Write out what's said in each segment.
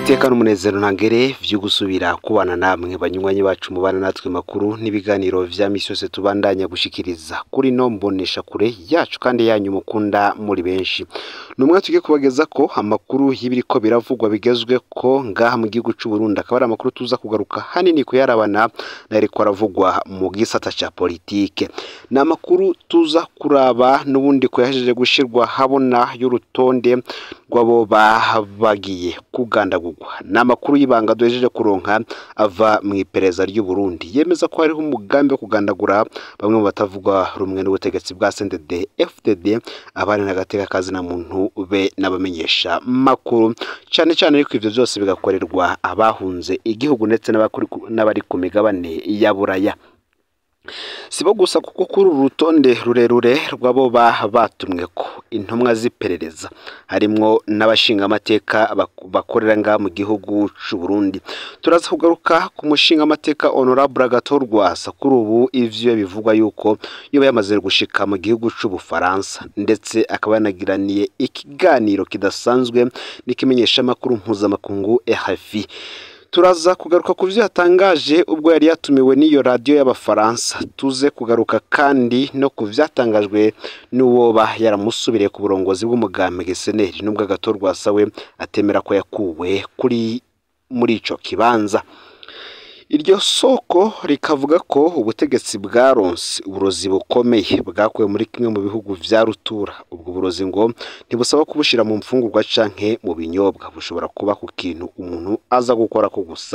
iteka n'umunezero ntangere vyo gusubira kubana namwe banywanyi bacu mubana natwe makuru n'ibiganiro vya misi yose tubandanya gushikiriza kuri no mbonesha kure yacu kandi yanyu mukunda muri benshi numwe tugiye kubageza ko amakuru y'ibiriko biravugwa bigezwe ko ngaha mu gihugu c'u Burundi akaba ari amakuru tuza kugaruka hanini kuyarabana nariko aravugwa mu gisata ca politike ni amakuru tuza kuraba n'ubundi ko yahejeje gushirwa habona y'urutonde rw'abo bagiye kugandagurwa ni amakuru y'ibanga duhejeje kuronka ava mu iperereza ry'u Burundi yemeza ko hariho umugambi wo kugandagura bamwe mu batavuga rumwe n'ubutegetsi bwa CNDD FDD abari n'agateka kazi na muntu be n'abamenyesha makuru cyane cyane ariko ivyo byose bigakorerwa abahunze igihugu ndetse n'abari ku migabane ya buraya sibo gusa kuko kuri uru rutonde rurerure rw'abo batumwe ko intumwa z'iperereza harimwo n'abashingamateka bakorera ngaha mu gihugu c'u Burundi turaza kugaruka ku mushingamateka honorable Agathon Rwasa kuri ubu ivyo bivugwa yuko yoba yamaze gushika mu gihugu c'ubufaransa ndetse akaba yanagiraniye ikiganiro kidasanzwe n'ikimenyeshamakuru mpuzamakungu RFI turaza kugaruka ku byo yatangaje ubwo yari yatumiwe n'iyo radiyo y'abafaransa tuze kugaruka kandi no ku byatangajwe n'uwoba yaramusubiriye ku burongozi bw'umugambi Giseneri n'ubwo Agathon Rwasa we atemera ko yakuwe kuri muri ico kibanza iryo soko rikavuga ko ubutegetsi bwaronse uburozi bukomeye bwakuwe muri kimwe mu bihugu vya rutura ubwo burozi ngo ntibusaba kubushira mu mfungurwa canke mu binyobwa bushobora kuba ku kintu umuntu aza gukora ko gusa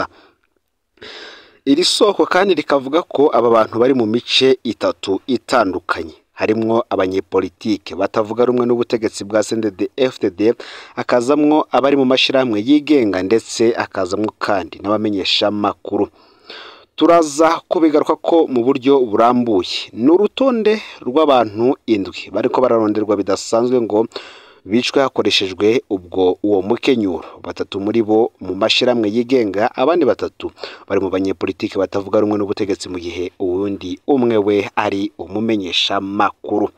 iri soko kandi rikavuga ko aba bantu bari mu mice itatu itandukanye harimwo abanyepolitike batavuga rumwe n'ubutegetsi bwa CNDD FDD akazamwo abari mu mashirahamwe yigenga ndetse akazamwo kandi n'abamenyesha makuru turaza kubigaruka ko mu buryo burambuye ni urutonde rw'abantu indwi bariko bararonderwa bidasanzwe ngo bicwe hakoreshejwe ubwo uwo mukenyuro batatu muri bo mu mashirahamwe yigenga abandi batatu bari mu banyepolitike batavuga rumwe n'ubutegetsi mu gihe uwundi umwe we ari umumenyesha makuru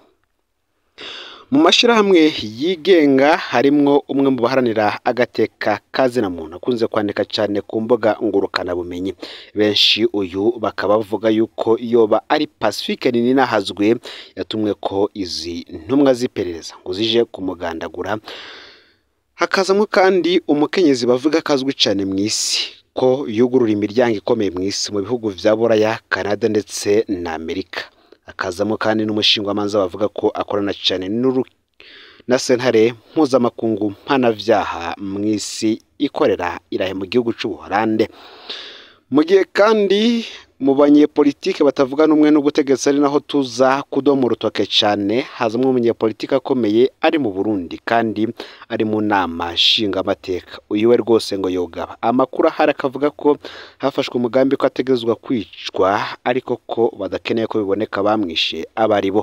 mu mashirahamwe yigenga harimwo umwe mu baharanira agateka kazina muntu akunze kwandika cyane ku mbuga ngurukana bumenyi benshi uyu bakaba bavuga yuko yoba ari Pacifique Ninahazwe yatumwe ko izi ntumwa z'iperereza ngo zije kumugandagura hakazamo kandi umukenyezi bavuga kazwi cyane mu isi ko yugurura imiryango ikomeye mu isi mu bihugu vya Buraya Canada ndetse na Amerika akazamo kandi n'umushingwamanza bavuga ko akorana cyane n'uru na sentare mpuzamakungu mpanavyaha mu isi ikorera irahe mu gihugu c'ubuholande mu gihe kandi mu banyepolitike batavuga n'umwe n'ubutegetsi ari naho tuza kudoma urutoke cyane hazamwo umunyepolitike akomeye ari mu Burundi kandi ari mu nama nshingamateka uyu we rwose ngo yogaba amakuru ahari akavuga ko hafashwe umugambi ko ategerezwa kwicwa ariko ko badakeneye ko biboneka bamwishe aba ari bo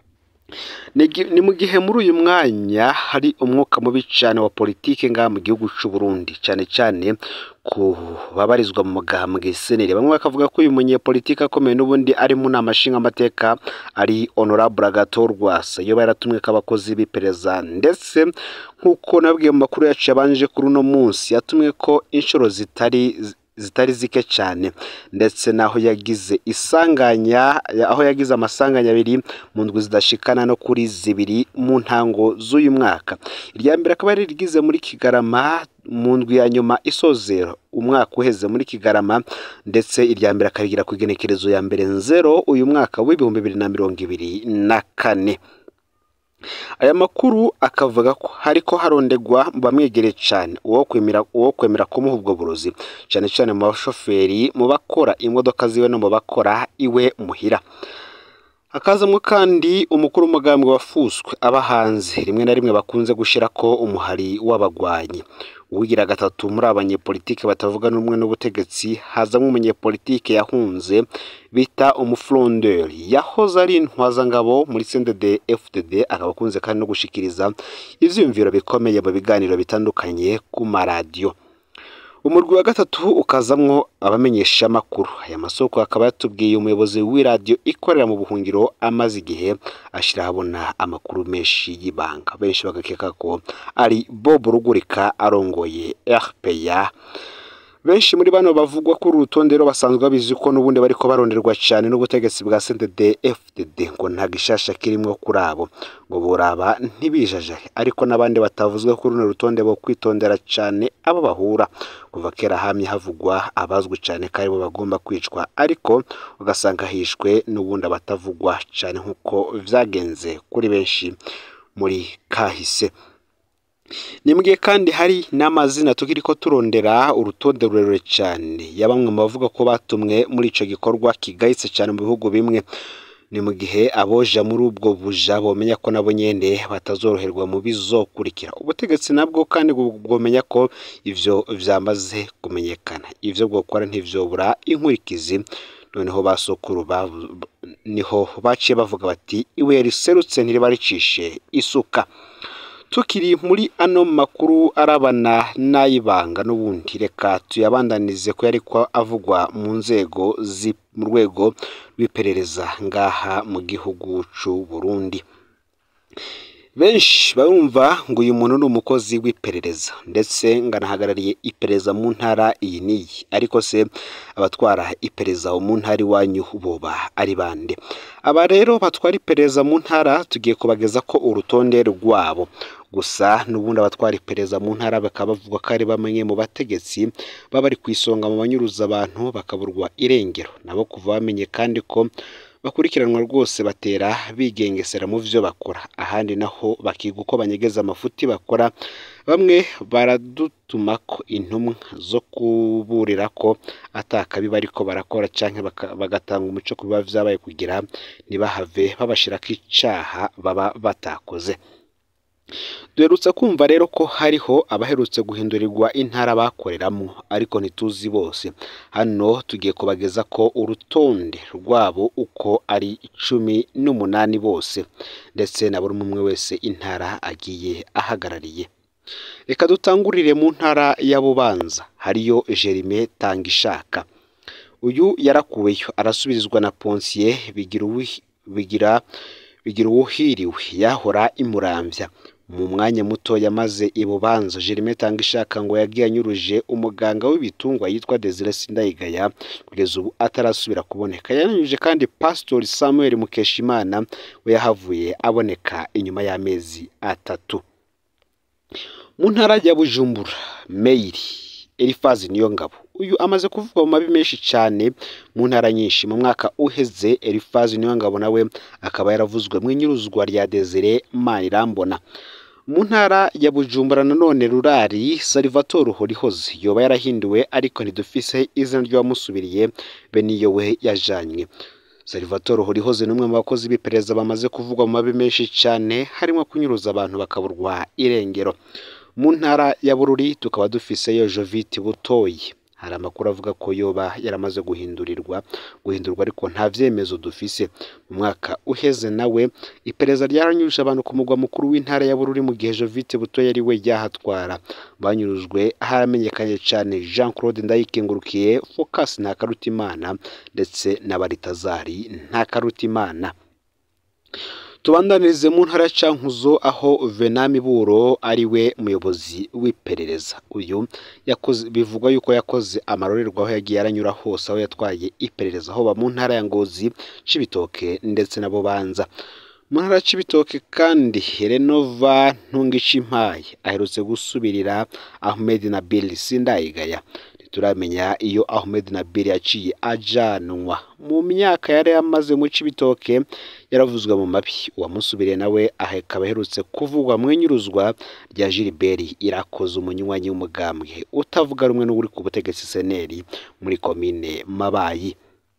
ni mu gihe muri uyu mwanya hari umwuka mubi cyane wa politike ngaha mu gihugu c'u Burundi cyane cyane ku babarizwa mu mugambwe seneri bamwe bakavuga ko uyu munyepolitike akomeye n'ubundi ari mu nama nshingamateka ari honorable Agathon Rwasa iyo yaratumwe k'abakozi b'iperereza ndetse nk'uko nabwiye mu makuru yacu yabanje kuri uno munsi yatumwe ko inshuro zitari zitari zike cyane ndetse naho yagize isanganya aho yagize amasanganya abiri mu ndwi zidashikana no kuri zibiri mu ntango z'uyu mwaka irya mbere akaba yari rigize muri Kigarama mu ndwi ya nyuma isozera umwaka uheze muri Kigarama ndetse irya mbere akarigira ku igenekerezo ya mbere nzero uyu mwaka w'ibihumbi bibiri na mirongo ibiri na kane aya makuru akavuga ko hariko harondegwa mu bamwegereye cyane uwo kwemera uwo kwemera kumuha ubwo burozi cyane cyane mu bashoferi mu bakora imodoka ziwe no mu bakora iwe muhira hakazamo kandi umukuru w'umugambi wafuswe aba hanze rimwe na rimwe bakunze gushyira ko umuhari w'abagwanyi uwigira gatatu muri abanyepolitike batavuga n'umwe n'ubutegetsi hazamo umunyepolitike yahunze bita umufrondeur yahoze ari intwazangabo muri CNDD FDD akaba akunze kandi no gushikiriza ivyiyumviro bikomeye mu biganiro bitandukanye ku maradiyo umurwi wa gatatu ukazamwo abamenyeshamakuru aya masoko akaba yatubwiye umuyobozi w'iradiyo ikorera mu buhungiro amaze igihe ashyira ahabona amakuru menshi y'ibanga benshi bagakeka ko ari bob rugurika arongoye rpa benshi muri bano bavugwa kuri uru rutonde rero basanzwe babizi ko n'ubundi bariko baronderwa cyane n'ubutegetsi bwa CNDD FDD ngo nta gishasha kirimo kuri abo ngo boraba ntibijajahe ariko n'abandi batavuzwe kuri runo rutonde bo kwitondera cyane abo bahura kuva kera hamye havugwa abazwi cyane ko aribo bagomba kwicwa ariko ugasanga hishwe n'ubundi abatavugwa cyane nk'uko vyagenze kuri benshi muri kahise nimbwiye kandi hari n'amazina tukiri ko turondera urutonde rurerure cyane ya bamwe mu bavuga ko batumwe muri ico gikorwa kigayitse cyane mu bihugu bimwe ni mu gihe aboja muri ubwo buja bomenya ko nabo nyene batazoroherwa mu bizokurikira ubutegetsi nabwo kandi bwomenya ko ivyo vyamaze kumenyekana ivyo bwokora ntivyobura inkurikizi noneho basokuru niho baciye bavuga bati ibuye riserutse ntiriba ricishe isuka tukiri muri ano makuru arabana n'ayibanga n'ubundi reka tuyabandanize ko yari ko avugwa mu nzego mu rwego rw'iperereza ngaha mu gihugu c'u Burundi benshi barumva ngo uyu muntu ni umukozi w'iperereza ndetse nganahagarariye iperereza mu ntara iyi n'iyi ariko se abatwara iperereza mu ntara iwanyu boba ari bande aba rero batwara iperereza mu ntara tugiye kubageza ko urutonde rwabo gusa n'ubundi abatwara iperereza mu ntara bakaba bavuga ko ari bamwe mu bategetsi baba bari ku isonga mu banyuruza abantu bakaburwa irengero nabo kuva bamenye kandi ko bakurikiranwa rwose batera bigengesera mu byo bakora ahandi naho bakiga uko banyegeza amafuti bakora bamwe baradutuma ko intumwa zo kuburira ko atakabi bariko barakora cyangwa bagatanga umuco ku biba vyabaye kugira ntibahave babashirako icaha baba batakoze duherutse kumva rero ko hariho abaherutse guhindurirwa intara bakoreramo ariko ntituzi bose hano tugiye kubageza ko urutonde rwabo uko ari cumi n'umunani bose ndetse na buri umwe wese intara agiye ahagarariye reka dutangurire mu ntara ya bubanza hariyo jerime tangishaka uyu yarakuweyo arasubirizwa na ponsiye bigira bigira uwuhiriwe yahora imurambya mu mwanya muto yamaze ibubanza Jerime Tangishaka ngo yagiye anyuruje umuganga w'ibitungwa yitwa Desire Sindayigaya kugeza ubu atarasubira kuboneka yananyuje kandi Pastor Samuel Mukeshimana we yahavuye aboneka inyuma y'amezi atatu mu ntara ya Bujumbura Meiri Elifazi Niyongabo uyu amaze kuvugwa mu mabi menshi cyane mu ntara nyinshi mu mwaka uheze Elifazi Niyongabo nawe akaba yaravuzwe mu inyuruzwa rya Desire Manirambona mu ntara ya Bujumbura nanone rurari Salvatore Horihoze yoba yarahinduwe ariko ntidufise izina ry'uwamusubiriye be niyo we yajanywe Salvatore Horihoze ni umwe mu bakozi b'iperereza bamaze kuvugwa mu mabi menshi cyane harimo kunyuruza abantu bakaburwa irengero mu ntara ya Bururi tukaba dufiseyo Jovite Butoyi hari amakuru avuga ko yoba yaramaze guhindurirwa guhindurwa ariko nta vyemezo dufise mu mwaka uheze nawe iperereza ryaranyuruje abantu ku mugwa mukuru w'intara ya Bururi mu gihe Jovite Butoyi ari we ryahatwara banyurujwe haramenyekanye cyane Jean Claude Ndayikengurukiye Focus Ntakarutimana ndetse na Baritazari Ntakarutimana tubandanirize mu ntara ya Cankuzo aho Venami Buro ari we muyobozi w'iperereza uyu yakoze bivugwa yuko yakoze amarorerwa aho yagiye aranyura hose aho yatwaye iperereza aho ba mu ntara ya Ngozi Cibitoke ndetse na Bubanza mu ntara ya Cibitoke kandi Renova Ntungicimpaye aherutse gusubirira Ahmed Nabil Sindayigaya turamenya iyo Ahmed Nabil yaciye ajanwa mu myaka yari yamaze mu Cibitoke yaravuzwe mu mabi uwamusubiriye nawe akaba aherutse kuvugwa mu inyuruzwa rya Gilbert irakoze umunywanyi w'umugambwe utavuga rumwe n'uri ku butegetsi seneri muri komine Mabayi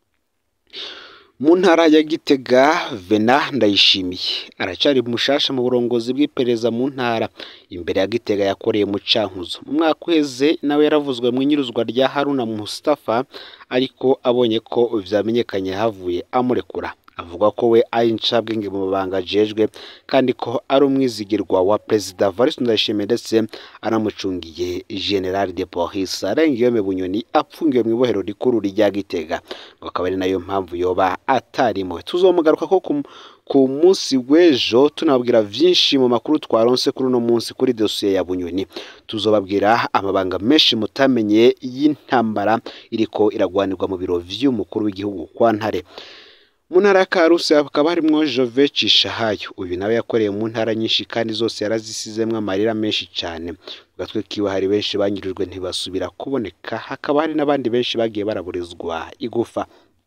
mu ntara ya Gitega Vena Ndayishimiye aracari mushasha mu burongozi bw'iperereza mu ntara imbere ya Gitega yakoreye mu Cankuzo mu mwaka uheze nawe yaravuzwe mu inyuruzwa rya Haruna Mustafa ariko abonye ko vyamenyekanye havuye amurekura avuga ko we ari incabwenge mu mabanga ajejwe kandi ko ari umwizigirwa wa perezida Evariste Ndayishimiye ndetse anamucungiye General de Police Arengiyome Bunyoni apfungiwe mu ibohero rikuru rya Gitega ngo akaba ari nayo mpamvu yoba atarimo tuzomugaruka ko ku ku munsi w'ejo tunababwira vyinshi mu makuru twaronse kuri uno munsi kuri dosiye ya Bunyoni tuzobabwira amabanga menshi mutamenye y'intambara iriko iragwanirwa mu biro vy'umukuru w'igihugu kwa Ntare mu ntara ya Karusi hakaba harimwo Jove Cishahayo uyu nawe yakoreye mu ntara nyinshi kandi zose yarazisizemwo amarira menshi cyane mu gatwe kiwe hari benshi banyurijwe ntibasubira kuboneka hakaba hari n'abandi benshi bagiye baraburizwa igufa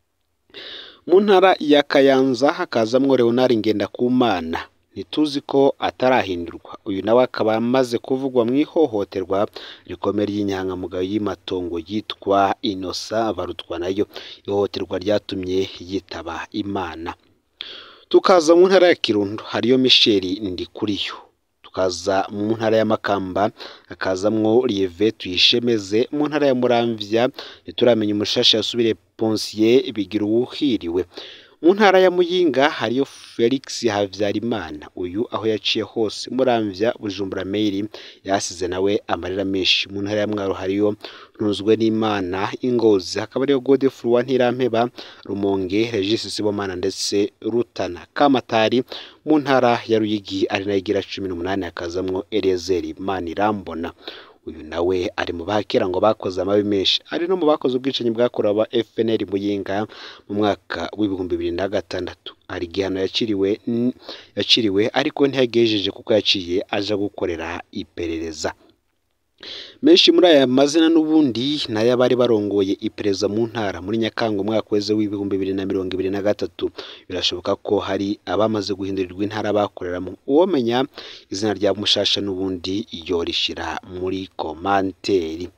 mu ntara ya Kayanza hakazamwo Leonard Ngendakumana ntituzi ko atarahindurwa uyu nawe akaba amaze kuvugwa mu ihohoterwa rikomeye ry'inyangamugayo y'amatongo yitwa Inosa barutwa nayo ihohoterwa ryatumye yitaba Imana tukaza mu ntara ya Kirundo hariyo Michel Ndikuriyo tukaza mu ntara ya Makamba hakazamwo Lieve Tuyishemeze mu ntara ya Muramvya ntituramenya umushasha yasubire Ponsier bigira uwuhiriwe mu ntara ya Muyinga hariyo Felix Havyarimana uyu aho yaciye hose Muramvya Bujumbura Mail yasize nawe amarira menshi mu ntara ya Mwaro hariyo Ntunzwe n'Imana Ingozi hakaba ariyo Godefroid Ntirampeba Rumonge Regis Sibomana ndetse Rutana Kamatari mu ntara ya Ruyigi ari nayo igira cumi n'umunani hakazamwo Eliezer Manirambona uyu nawe ari mu bakera ngo bakoze amabi menshi ari no mu bakoze ubwicanyi bwakorewe aba FNL Muyinga mu mwaka w'ibihumbi bibiri na gatandatu hari igihano yaciriwe yaciriwe ariko ntiyagejeje kuko yaciye aja gukorera iperereza menshi muri aya mazina n'ubundi nayo abari barongoye iperereza mu ntara muri Nyakanga umwaka weze w'ibihumbi bibiri na mirongo ibiri na gatatu birashoboka ko hari abamaze guhindurirwa intara bakoreramo uwomenya izina rya mushasha n'ubundi yorishira muri komanteri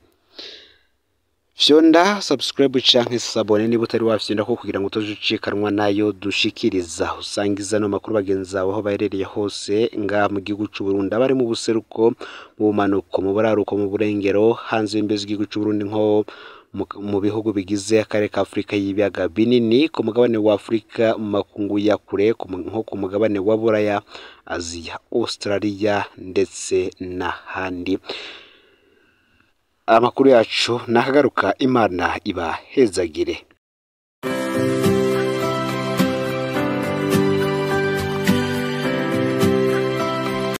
fyonda subscribe canke sabone niba utari wafyonda ko kugira ngo utojucikanwa nayo dushikiriza usangiza no makuru bagenzi bawe aho baherereye hose nga mu gihugu c'u Burundi abari mu buseruko mu bumanuko mu buraruko mu burengero hanze y'imbezi y'igihugu c'u Burundi nko mu bihugu bigize akarere ka Afurika y'ibiyaga binini ku mugabane wa Afurika mu makungu ya kure nko ku mugabane wa Buraya Aziya Australia ndetse n'ahandi amakuru yacu nakagaruka imana ibahezagire